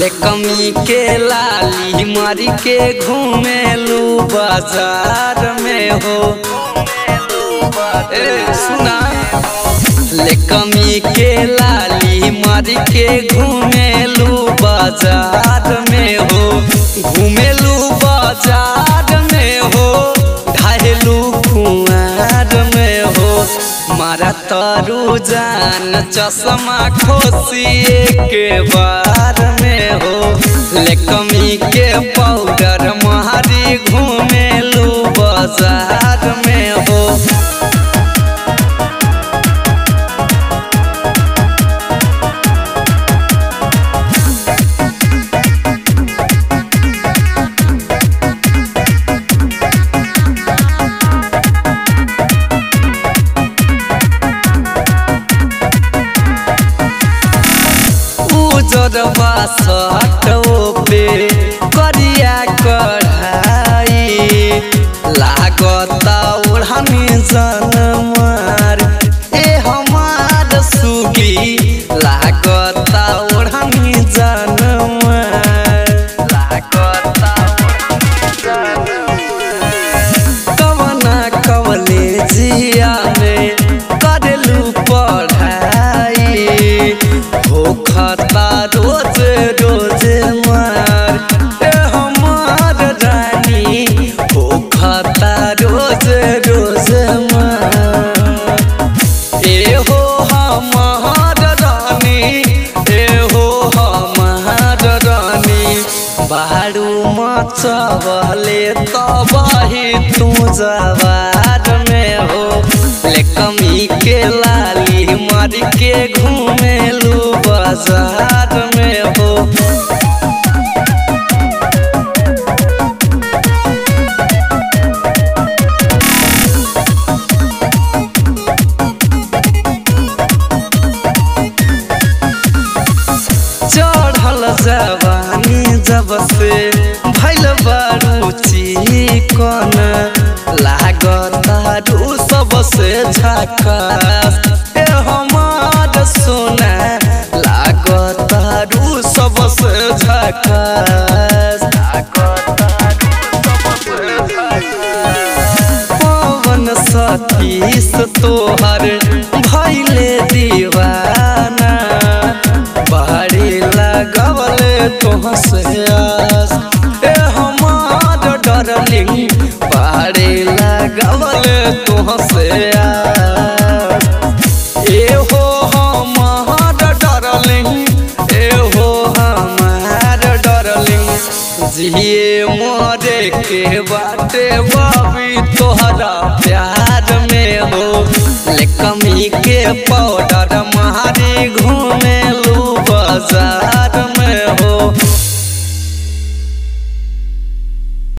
ले कमी के लाली मारी के घूमेलू बाजार में हो ए सुना ले कमी के लाली मारी के घूमेलू बाजार में हो घूमेलू बाजार में हो ढाहेलू कुआर में हो मारा तारू जान चश्मा खोसिए के बार में हो ले कमी के पाउडर मारी घूमेलू बाजार में हो उजरवा सटो पे करिया कढ़ाई लागता ओढ़नी जनमार ए हमार सुगी लागता ओढ़नी जनमार लागता कवना कवले जिया में करेलू पढ़ाई हो खाता रोज रोज मार ए हमार रानी हो खाता रोज रोज मार ए हो हमार रानी ए हो हमार रानी बारू मचवले तबाही तू जवार में हो ले कमी के लाली मार के घूमेलू बाजार में हो चढ़ल जवानी जब से भैल बारू चिकन लागतारू सबसे झकास ए हमार सोना लागतारू सबसे झकास पवन सतीश तोहर भैले दीवाना बाड़ी लगवले तोहसे आस ए हमार डरलिंग बाड़ी लगवले तोहसे आस ए हो हमार डरलिंग ए हो हमार डरलिंग जिए मोरे के बाटे बाबी तोहरा प्यार में हो ले कमी के पौ